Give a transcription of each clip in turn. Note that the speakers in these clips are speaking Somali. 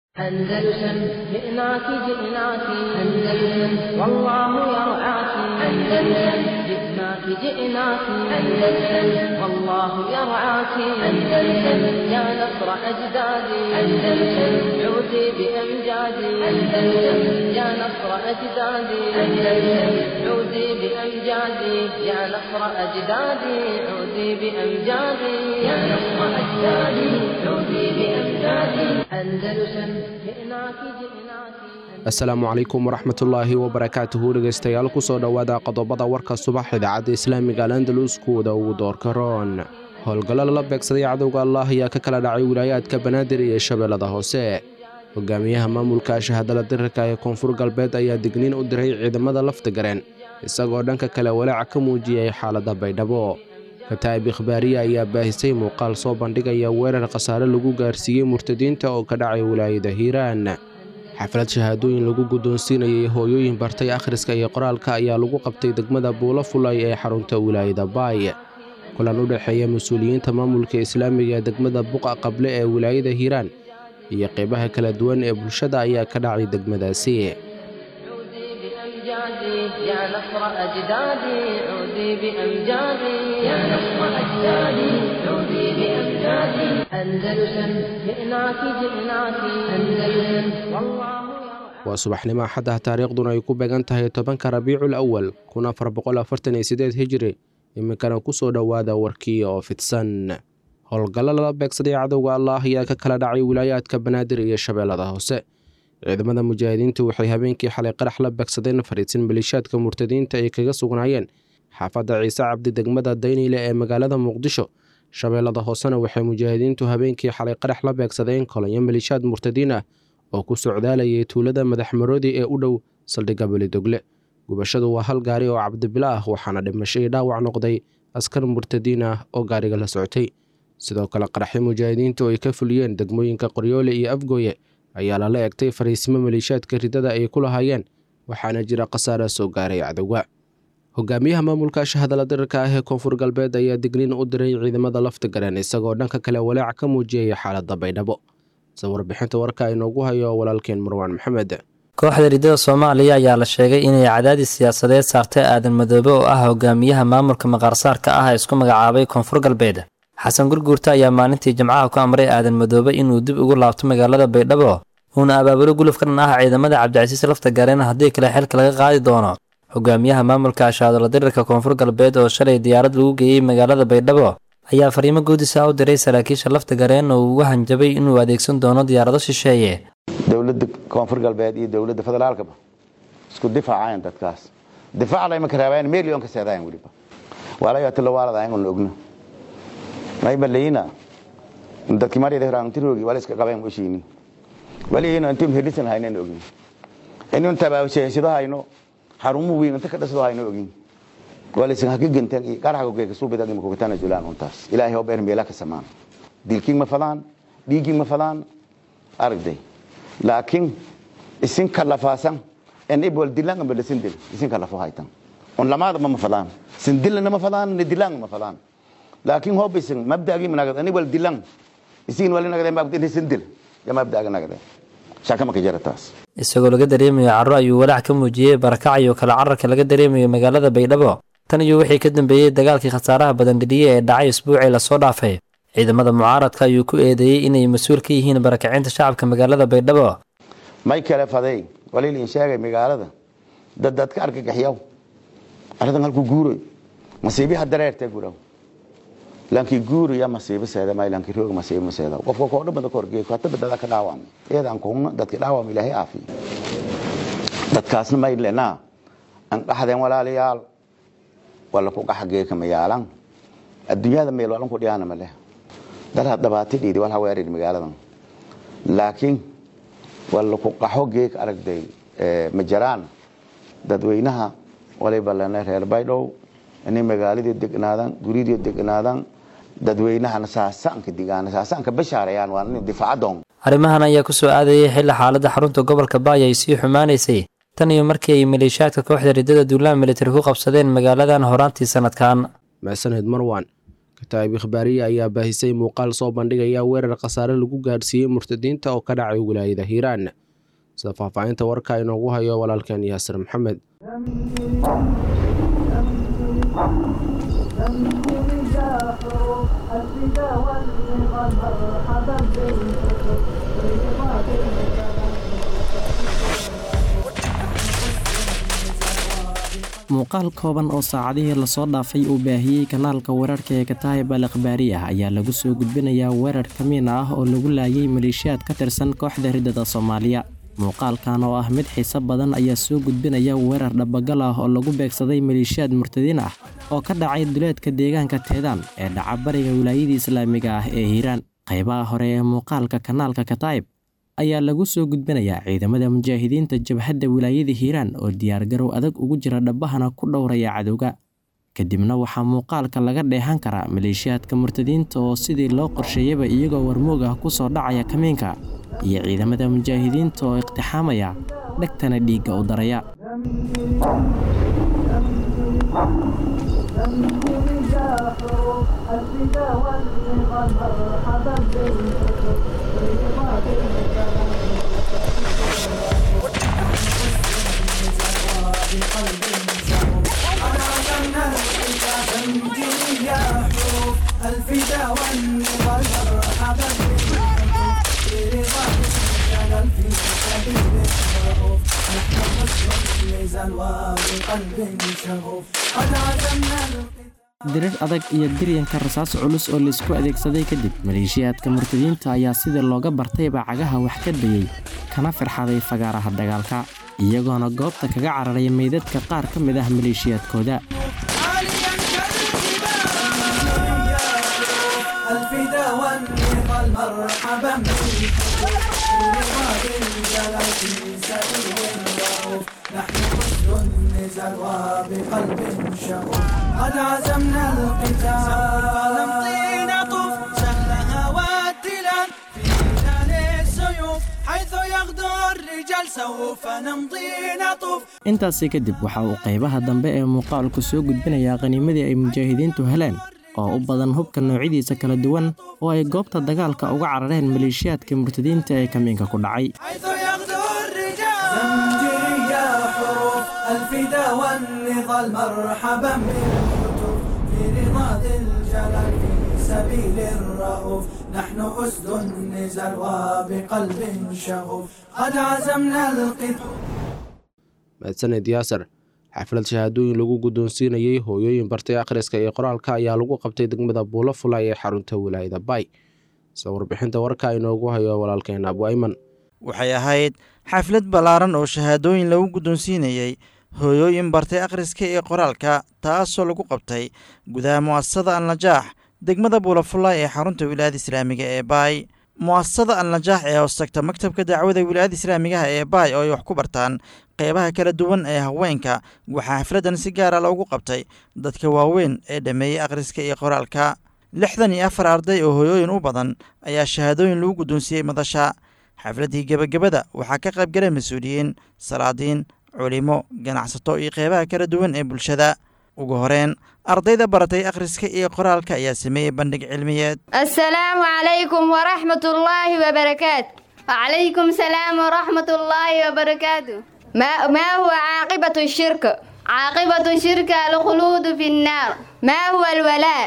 أندلسن جئناك جئناك أندلسن والله يرعاك أندلسن جئناك جئناك أندلسن والله يرعاك أندلسن يا نصر أجدادي أندلسن عودي بأمجادي أندلسن يا نصر أجدادي أندلسن عودي بأمجادي يا نصر أجدادي عودي بأمجادي يا نصر أجدادي عودي بأمجادي أندلسن جئناك جئناك asalaamu calaykum waraxmatullaahi wabarakaatuhu dhegaystayaal kusoo dhowaada qodobada warka subax idaacadda islaamiga al andalus kuwada ugu doorka roon howlgallo lala beegsaday cadowga allah ayaa ka kala dhacay wilaayaadka banaadir iyo shabeellada hoose hogaamiyaha maamulka shahadala dirirka ee koonfur galbeed ayaa digniin u diray ciidamada laftagareen isagoo dhanka kale walaaca ka muujiyey xaaladda baydhabo kataa'ib ikhbaariya ayaa baahisay muuqaal soo bandhigaya weerar khasaare lagu gaarsiiyey murtadiinta oo ka dhacay wilaayada hiiraan xaflad shahaadooyin lagu guddoonsiinayay hooyooyin bartay akhriska iyo qoraalka ayaa lagu qabtay degmada buulo fulay ee xarunta wilaayada baay kulan u dhexeeya mas-uuliyiinta maamulka islaamiga ee degmada buqa qable ee wilaayada hiiraan iyo qeybaha kala duwan ee bulshada ayaa ka dhacay degmadaasi عودي بأمجادي يا نصر أجدادي عودي بأمجادي يا نصر أجدادي عودي بأمجادي أندلسن جئناك جئناك أندلسن والله يرعاك waa subaxnimo axaddah taariikhduna ay ku beegan tahay tobanka rabiicul awal kun afar boqol afartan iyo sideed hijri iminkana kusoo dhowaada warkii oo fidsan howlgallo lala beegsaday cadowga allah ayaa ka kala dhacay wilaayaadka banaadir iyo shabeellada hoose ciidamada mujaahidiintu waxay habeenkii xalay qarax la beegsadeen fariidsin maliishaadka murtadiinta ay kaga sugnaayeen xaafadda ciise cabdi degmada dayniile ee magaalada muqdisho shabeellada hoosena waxay mujaahidiintu habeenkii xalay qarax la beegsadeen kolonyo maliishaad murtadiin ah oo ku socdaalayay tuulada madaxmaroodi ee u dhow saldhigga belidogle gubashadu waa hal gaari oo cabdibilo ah waxaana dhimasho iyo dhaawac noqday askar murtadiin ah oo gaariga la socotay sidoo kale qaraxyo mujaahidiintu ay ka fuliyeen degmooyinka qoryoole iyo afgooye ayaa lala egtay fariisimo maliishaadka ridada ay ku lahaayeen waxaana jira khasaare soo gaaray cadowga hogaamiyaha maamulka shahadala dirirka ah ee koonfur galbeed ayaa digniin u diray ciidamada laftigareen isagoo dhanka kale walaaca ka muujiyaya xaaladda baydhabo se warbixinta warka inoogu hayo walaalkeen marwaan maxamed kooxda riddada soomaaliya ayaa la sheegay inay cadaadis siyaasadeed saartay aadan madoobe oo ah hogaamiyaha maamulka maqaarsaarka ah ee isku magacaabay koonfur galbeed xasan gurguurta ayaa maalintii jimcaha ku amray aadan madoobe inuu dib ugu laabto magaalada baydhabo uuna abaabulo guluf ka dhan ah ciidamada cabdicasiis lafta gareen haddii kale xilka laga qaadi doono hogaamiyaha maamulka ashaadala dirirka koonfur galbeed oo shalay diyaarad lagu geeyey magaalada baydhabo ayaa fariimo guudisa u diray saraakiisha lafta gareen oo ugu hanjabay inuu adeegsan doono diyaarado shisheeye dowladda koonfur galbeed iyo dowladda federaalkaba isku difaacayan dadkaas difaacda imaka raabaan million ka seedayan weliba walayo tilawaaladayan on ogno maybalayina dadki marida hiraantirogi wala iska qabayn washini waliyina intim helisan haynan ogni inun tabaabashaysido hayno xarumu weyn inta ka dhasdo hayno ogni walisan haka gantan iyo qaraxga geeka suubida ima kugatana julaan untaas ilaahay oo beer meela ka samaan dilkiin ma fadaan dhiigiin ma fadaan aragday laakiin isin kalafaasan en ibol dilaan amba lasin dil isin kalafo haytan on lamaada ma fadaan sin dilana ma fadaan ni dilaan ma fadaan laakiin hobisin mabdaagi managad ani wal dilaan isin wali nagade mabda sin dil ya mabdaaga nagade shaka ma ka jarataas isagoo laga dareemayo carro ayuu walaac ka muujiyey barakac iyo kala cararka laga dareemayo magaalada baydhabo tan iyo wixii ka dambeeyey dagaalkii khasaaraha badan dhidhiye ee dhacay isbuucii lasoo dhaafay ciidamada mucaaradka ayuu ku eedeeyey inay mas-uul ka yihiin barakacinta shacabka magaalada baydhabo may kale faday waliilin sheegay magaalada dad dadka argagaxyaw arrintan halku guuroy masiibiha dareertee guraw laankii guuraya masiibo seeda may laankii roog masiibo ma seeda qofka koo dhan bada ka horgeey hata badada ka dhaawam iyadaan kuhuna dadki dhaawam ilaahay aafiyo dadkaasna may lenaa an dhaxdeen walaalayaal wala ku qaxa geeka mayaalan adduunyada meel walan ku dhiyaana ma leh dalha dhabaati dhiidi wal haweerid magaaladan laakiin wala ku qaxo geek aragday ma jiraan dadweynaha waliba lena reer baydhow inay magaaladii degnaadan guridii degnaadan dadweynahana saasaanka digaan saasaanka bashaarayaan waa in difaacadoon arrimahan ayaa ku soo aadayay xilli xaaladda xarunta gobolka baay ay sii xumaanaysay tan iyo markii ay maleeshiyaadka kooxda riddada duulaan militari ku qabsadeen magaaladan horaantii sanadkan maasaned marwan kataa'ib ikhbaariya ayaa baahisay muuqaal soo bandhigaya weerar khasaare lagu gaadhsiiyey murtadiinta oo ka dhacay wilaayada hiiraan sida faahfaahinta warka inoogu hayo walaalkeen yaasir maxamed muuqaal kooban oo saacadihii lasoo dhaafay uu baahiyey kanaalka weerarka ee kataayib al ikhbaariyah ayaa lagu soo gudbinayaa weerar kamiin ah oo lagu laayay maleeshiyaad ka tirsan kooxda riddada soomaaliya muuqaalkan oo ah mid xiiso badan ayaa soo gudbinaya weerar dhabagal ah oo lagu beegsaday maleeshiyaad murtadiin ah oo ka dhacay duleedka deegaanka teedaan ee dhaca bariga wilaayadii islaamiga ah ee hiiraan qaybaha hore ee muuqaalka kanaalka kataayib ayaa lagu soo gudbinayaa ciidamada mujaahidiinta jabhadda wilaayada hiiraan oo diyaargarow adag ugu jira dhabbahana ku dhowraya cadowga kadibna waxaa muuqaalka laga dheehan karaa maleeshiyaadka murtadiinta oo sidii loo qorsheeyaba iyagoo warmoog ah ku soo dhacaya kamiinka iyo ciidamada mujaahidiinta oo iqtixaamaya dhegtana dhiigga u daraya dirir adag iyo diryanka rasaas culus oo laisku adeegsaday kadib maleeshiyaadka murtadiinta ayaa sidii looga bartayba cagaha wax ka dayey kana firxaday fagaaraha dagaalka iyagoona goobta kaga cararay meydadka qaar ka mid ah maleeshiyaadkooda قد عزمنا القتال فنمضي نطوف سهلها والتلال في خلال السيوف حيث يغدو الرجال سوف نمضي نطوف intaasi kadib waxa uu qaybaha dambe ee muuqaalku soo gudbinayaa qaniimadii ay mujaahidiintu heleen oo u badan hubka noocyadiisa kala duwan oo ay goobta dagaalka uga carareen maleeshiyaadka murtadiinta ee kamiinka ku dhacay حيث يغدو الرجال زمجري يا حروف الفدا والنضال مرحبا بالحتوف في رضا ذي الجلال في سبيل الرؤوف نحن أسد النزال وبقلب شغوف قد عزمنا القتال mahadsaned yaasir xaflad shahaadooyin lagu guddoonsiinayey hooyooyin bartay akhriska iyo qoraalka ayaa lagu qabtay degmada buulo fulay ee xarunta wilaayada bay sida warbixinta warka inoogu hayo walaalkeen abwayman waxay ahayd xaflad ballaaran oo shahaadooyin lagu guddoonsiinayey hooyooyin bartay akhriska iyo qoraalka taasoo lagu qabtay gudaha mu'asasada alnajaax degmada buulafullaay ee xarunta wilaayada islaamiga ee baay mu'asasada alnajaax ee hoostagta maktabka dacwada wilaayada islaamigaha ee baay oo ay wax ku bartaan qeybaha kala duwan ee haweenka waxaa xafladdan si gaara loogu qabtay dadka waaweyn ee dhammeeyey akhriska iyo qoraalka lixdan iyo afar arday oo hooyooyin u badan ayaa shahaadooyin lagu guddoonsiiyey madasha xafladdii gebagabada waxaa ka qaybgalay mas-uuliyiin salaadiin culimo ganacsato iyo qeybaha kala duwan ee bulshada ugu horeen ardayda baratay akhriska iyo qoraalka ayaa sameeyey bandhig cilmiyeed السلام عليكم ورحمة الله وبركاته وعليكم السلام ورحمة الله وبركاته ما, ما هو عاقبة الشرك عاقبة الشرك الخلود في النار ما هو الولاء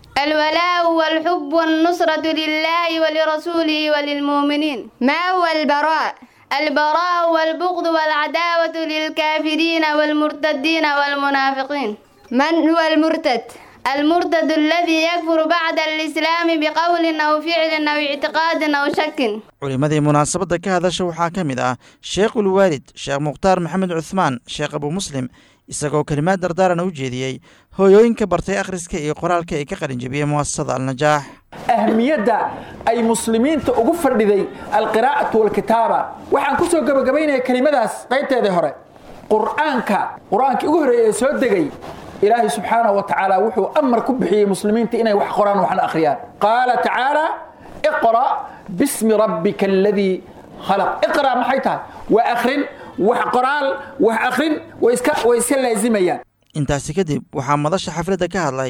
الولاء والحب والنصرة لله ولرسوله وللمؤمنين ما هو البراء البراء والبغض والعداوة للكافرين والمرتدين والمنافقين من هو المرتد المرتد الذي يكفر بعد الإسلام بقول أو فعل أو اعتقاد أو شك culimmadii munaasabadda ka hadasha waxaa ka mid ah sheekhul waalid sheekh mukhtaar maxamed cuhmaan sheekh abu muslim isagoo kelimaad dardaaran u jeediyey hooyooyinka bartay akhriska iyo qoraalka ay ka qalinjabiyey mu'asasada alnajaax ahmiyadda ay muslimiinta ugu fadhiday alqiraa'atu walkitaaba waxaan ku soo gebagabaynaya kelimadaas qaybteedii hore qur'aanka qur-aankii ugu horreeyay ee soo degay ilaahay subxaanahu wa tacaala wuxuu amar ku bixiyey muslimiinta inay wax qoraan waxna akhriyaan qaala tacaala iqra' bismi rabbika aladii khalaq iqra' maxay tahay waa akhrin wax qoraal wax akhrin way iska way iska laazimayaan intaasi kadib waxaa madasha xafladda ka hadlay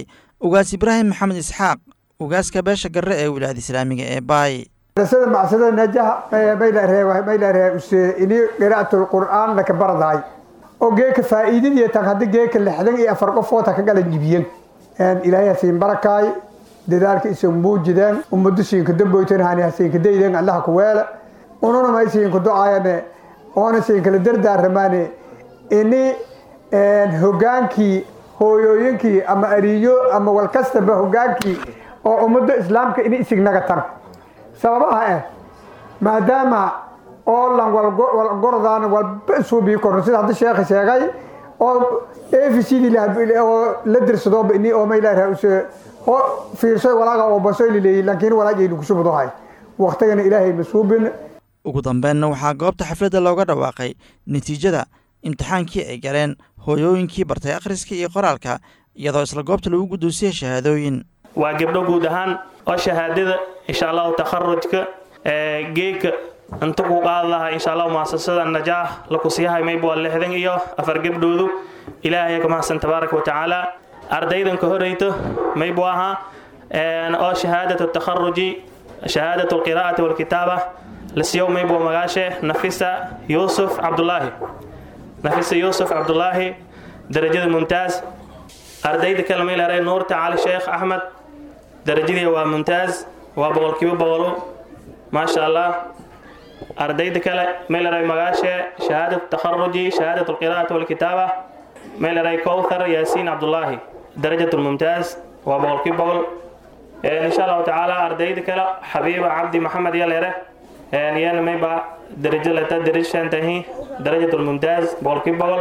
ugaas ibraahim maxamed isxaaq ugaaska beesha garre ee wilaayada islaamiga ee baay sida macsada najaha maylaree use ini qira'atul qur'aan laka baradaay oo geeka faa'iidadii tan haddi geeka lixdan iyo afar qofood ha ka galan jibiyeen ilaahay hasiin barakaay dadaalka isan muujideen ummado siinka damboytan hani hasiinka dayden allaha ku weele ununa may siinka do-ayane oona siinkala dardaaramaane ini hogaankii hooyooyinkii ama ariyo ama walkastaba hogaankii oo ummado islaamka ini isignaga tan sababaha eh maadaama oo lan walgordaan walba isuubii korno sida hadda sheekha sheegay oo efcd oo la dirsadooba ini oo maylaha use oo fiirsoy walaaga oo basoy lileeyi laakiin walaagaynu kusubudohay waqtigana ilaahay masuubin ugu dambeenna waxaa goobta xafladda looga dhawaaqay natiijada imtixaankii ay galeen hooyooyinkii bartay akhriska iyo qoraalka iyadoo isla goobta lagu guddoonsiyey shahaadooyin waa gabdho guud ahaan oo shahaadada insha allahu takharujka geeka inta ku qaadi lahaa insha allahu muasasada najaax lakusiyahay mayba waa lixdan iyo afar gabdhoodu ilaahay ka mahadsan tabaaraka watacaala ardaydan ka horeyto maybu ahaa oo shahaadatu takharuji shahaadatu alqiraa'ati walkitaaba lasiyow maybu magaashe nafisa yuusuf cabdulaahi nafisa yuusuf cabdulaahi darajada mumtaaz ardayda kale maylaray nuurta cali sheekh axmed darajadii waa mumtaaz waa boqolkiiba boqolu maasha allah ardayda kale maylaray magaashe shahaadat takharuji shahaadat alqiraa'ati walkitaaba maylaray kowthar yaasiin cabdulaahi darajat lmumtaaz waa boqolkiiba boqol insha allahu tacaala ardayda kale xabiiba cabdi maxamed yalere yana mayba darajo leta darajshantahi darajat lmumtaaz boqolkiiba boqol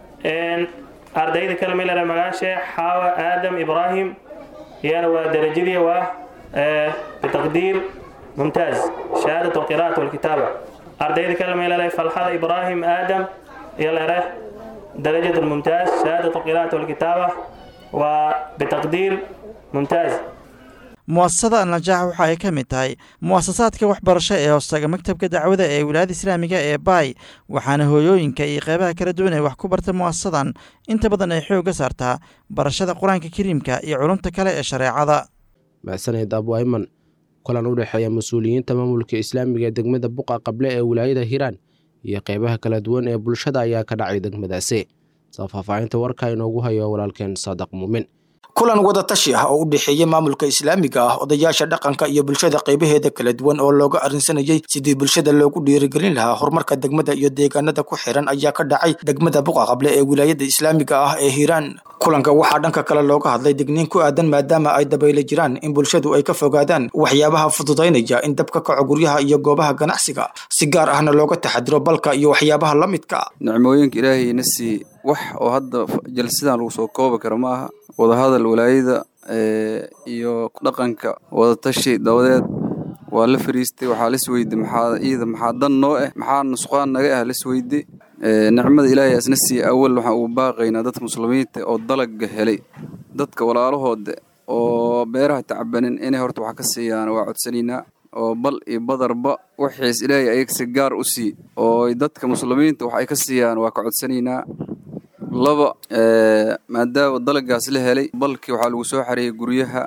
ardayda kale maylaray magaashe xaawa aadam ibraahim yana waa darajadii waa bitaqdiir mumtaaz shahaadat alqiraa'ati walkitaaba ardayda kale meelare falxada ibraahim aadam yalere darajat lmumtaaz shahaadat alqiraa'ati walkitaaba waa bitaqdiir mumtaaz mu'asasada alnajaax waxa ay ka mid tahay mu'asasaadka waxbarasho ee hoostaga maktabka dacwada ee wilaayada islaamiga ee baay waxaana hooyooyinka iyo qeybaha kala duwan ee wax ku barta mu'asasadan inta badan ay xoogga saartaa barashada qur-aanka kariimka iyo culumta kale ee shareecada mahsaned abwayman kulan u dhexeeya mas-uuliyiinta maamulka islaamiga ee degmada buqa qable ee wilaayada hiiraan iyo qeybaha kala duwan ee bulshada ayaa ka dhacay degmadaasi soo faahfaahinta warka inoogu hayo walaalkeen saadaq muumin kulan wadatashi ah oo u dhexeeya maamulka islaamiga ah odayaasha dhaqanka iyo bulshada qaybaheeda kala duwan oo looga arrinsanayay sidii bulshada loogu dhiirigelin lahaa horumarka degmada iyo deegaanada ku xiran ayaa ka dhacay degmada buqa qable ee wilaayada islaamiga ah ee hiiraan kulanka waxaa dhanka kale looga hadlay digniin ku aadan maadaama ay dabayla jiraan in bulshadu ay ka fogaadaan waxyaabaha fududaynaya in dab ka kaco guryaha iyo goobaha ganacsiga si gaar ahna looga taxadiro balka iyo waxyaabaha la midka nicmooyinka ilaahayna sii wax oo hadda jalsidan lagu soo koobi karo ma aha wadahadal walaayada iyo dhaqanka wadatashi dabadeed waa la fariistay waxaa lasweyday maxaa iida maxaa dan noo ah maxaa nusqaan naga ah lasweyday nicmada ilaahay asna siiya awal waxaan ugu baaqaynaa dadka muslimiinta oo dalaga helay dadka walaalahooda oo beeraha tacbanin inay horta wax ka siiyaan waa codsanaynaa oo bal iyo badarba wixiis ilaahay ayagsi gaar u sii oo dadka muslimiinta wax ay ka siiyaan waa ka codsanaynaa laba maadaama dalagaas la helay balkii waxaa lagu soo xareeyay guryaha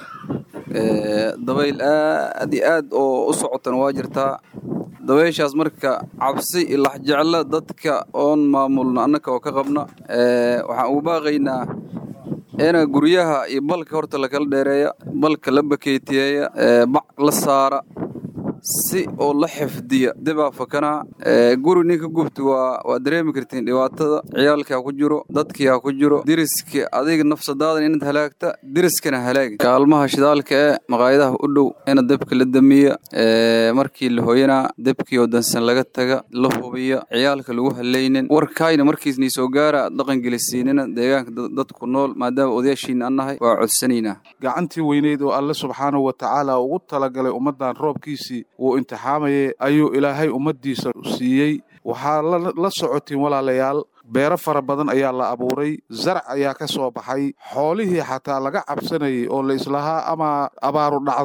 dabayl aad iyo aad oo u socotana waa jirtaa dabayshaas marka cabsi iyo laxjeclo dadka oon maamulna annaka oo ka qabna waxaan ugu baaqaynaa ina guryaha iyo balka horta lakala dheereeya balka la bakeetiyeeya bac la saara si oo la xifdiya dibaa fakanaa guri ninka gubta waa waa dareemi kartiin dhibaatada ciyaalkaa ku jiro dadkiyaa ku jiro deriska adiga nafsadaadan inaad halaagta deriskana halaagi kaalmaha shidaalka ee maqaayadaha u dhow ina dabka la damiya markii la hoyanaa dabkii oo dansan laga taga la hubiya ciyaalka lagu halaynin warkaayna markiisnii soo gaara dhaqan gelisiinina deegaanka dadku nool maadaama odayaashiina annahay waa codsanaynaa gacantii weyneyd oo alle subxaanahu wa tacaala ugu talagalay ummaddan roobkiisii wuu imtixaamayay ayuu ilaahay ummaddiisa siiyey waxaa la socotiin walaalayaal beero fara badan ayaa la abuuray zarac ayaa ka soo baxay xoolihii xataa laga cabsanayay oo la islahaa ama abaaru dhacdaa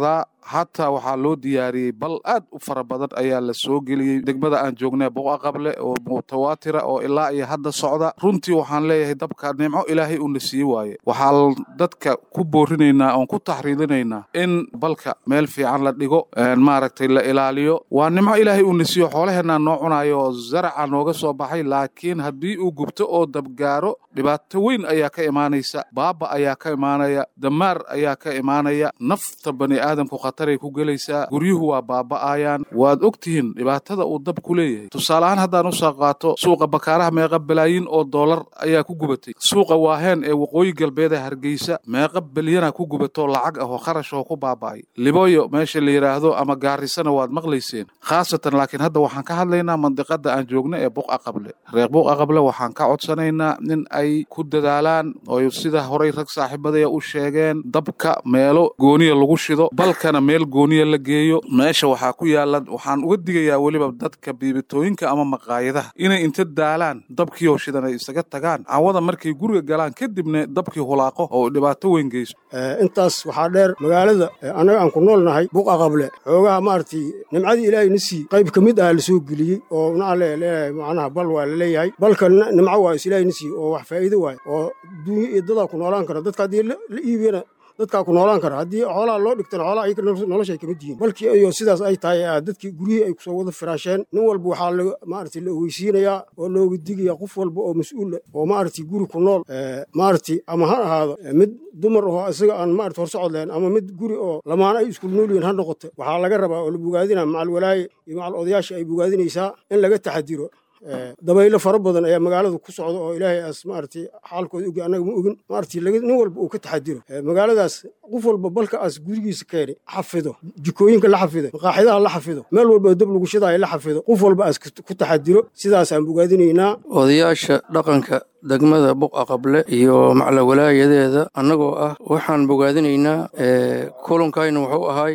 hataa waxaa loo diyaariyey bal aad u fara badan ayaa la soo geliyey degmada aan joognay buqa qable oo mutawaatira oo ilaa iyo hadda socda runtii waxaan leeyahay dabka nimco ilaahay uuna sii waaye waxaa dadka ku boorinaynaa oon ku taxriidinaynaa in balka meel fiican la dhigo maaragtay la ilaaliyo waa nimco ilaahay uuna siiyo xoolaheenaa noo cunayo oo zaraca nooga soo baxay laakiin haddii uu gubto oo dabgaaro dhibaato weyn ayaa ka imaanaysa baaba ayaa ka imaanaya damaar ayaa ka imaanaya nafta bani aadamku khataray ku gelaysaa guryuhu waa baaba'ayaan waad ogtihiin dhibaatada uu dab ku leeyahay tusaale ahaan haddaan usoo qaato suuqa bakaaraha meeqa balaayin oo doolar ayaa ku gubatay suuqa waaheen ee waqooyi galbeed ee hargeysa meeqa bilyana ku gubato lacag ah oo kharash oo ku baaba'ay liboyo meesha la yidhaahdo ama gaarisana waad maqlayseen khaasatan laakiin hadda waxaan ka hadlaynaa mandiqada aan joogno ee buqa qable reer buqa qable waxaan ka codsanaynaa in ay ku dadaalaan oo sida horay rag saaxiibadaya u sheegeen dabka meelo gooniya lagu shido balkana meel gooniya la geeyo meesha waxaa ku yaala waxaan uga digayaa weliba dadka biibitooyinka ama maqaayadaha inay inta daalaan dabkiioo shidan ay isaga tagaan cawada markay guriga galaan kadibna dabkii hulaaqo oo dhibaato weyn geyso intaas waxaa dheer magaalada annaga aan ku nool nahay buqa qable xoogaha maaragtay nimcadii ilaahay na sii qayb ka mid ah la soo geliyey oo macnaha leeyahay macnaha bal waa la leeyahay balka nimco waa is ilaahay na sii oo wax faa'iido waay oo duunya iyo dadaa ku noolaan kara dadka haddii la iibiyana dadkaa ku noolaan kara haddii xoolaha loo dhigtana xoolaha ayaga nolosha ay kamid yihiin balkii iyo sidaas ay tahay dadkii guryihii ay kusoo wada firaasheen nin walba waxaa la maaragtay la ogeysiinayaa oo looga digayaa qof walba oo mas-uula oo maaragtay guri ku nool maaragtay ama ha ahaado mid dumar oo isaga aan maaragtay horsocod lahayn ama mid guri oo lamaana ay iskul nool yihiin ha noqoto waxaa laga rabaa oo la bogaadinaa macal walaaye iyo macal odayaasha ay bogaadinaysaa in laga taxadiro dabaylo fara badan ayaa magaalada ku socda oo ilaahay aas maaragtay xaalkooda ogi annaga ma ogin maaragtay nin walba uu ka taxadiro magaaladaas qof walba balka aas gurigiisa keeni xafido jikooyinka la xafido maqaaxidaha la xafido meel walba dab lagu shidaayo la xafido qof walba aas ku taxadiro sidaasaan bogaadinaynaa odayaasha dhaqanka degmada buqa qable iyo maclawalaayadeeda annagoo ah waxaan bogaadinaynaa kulankayna wuxuu ahay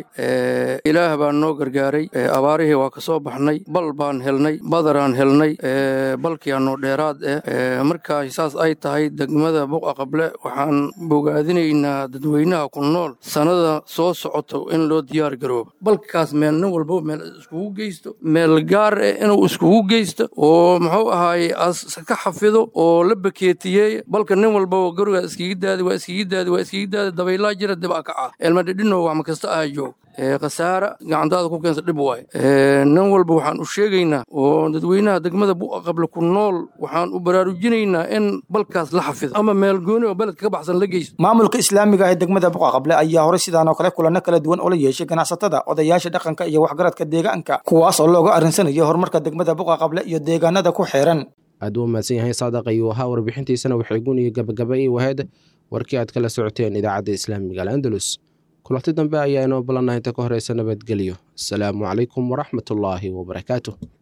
ilaah baan noo gargaaray abaarihii waa ka soo baxnay bal baan helnay badaraan helnay balkiianoo dheeraad eh markaa saas ay tahay degmada buqa qable waxaan bogaadinaynaa dadweynaha ku nool sannada soo socoto in loo diyaar garoobo balkaas meel nin walbo meel iskugu geysto meel gaar eh inuu iskugu geysto oo muxuu ahaaye as ka xafido oo la bakeetiyey balka nin walbaba guriga iskiga daadi waa iskiga daadi waa iskiga daadi dabaylaa jira dib a kaca elmadhidhino wax ma kasta aha joog khasaara gacantaada ku keensa dhib waay nin walba waxaan u sheegaynaa oo dadweynaha degmada buqa qable ku nool waxaan u baraarujinaynaa in balkaas la xafido ama meel gooni oo beledka ka baxsan la geysto maamulka islaamiga ee degmada buqa qable ayaa horey sidaan oo kale kulanno kala duwan oo la yeeshay ganacsatada odayaasha dhaqanka iyo waxgaradka deegaanka kuwaas oo looga arrinsanaya horumarka degmada buqa qable iyo deegaanada ku xeeran aad u mahadsan yahay saadaq ayuu ahaa warbixintiisana waxay guniyo gabagaba ii waheed warkii aad kala socoteen idaacadda islaamiga al'andalus kulanti dambe ayaa inoo ballannaha inta ka horeysa nabadgelyo asalaamu calaykum waraxmatullaahi wabarakaatu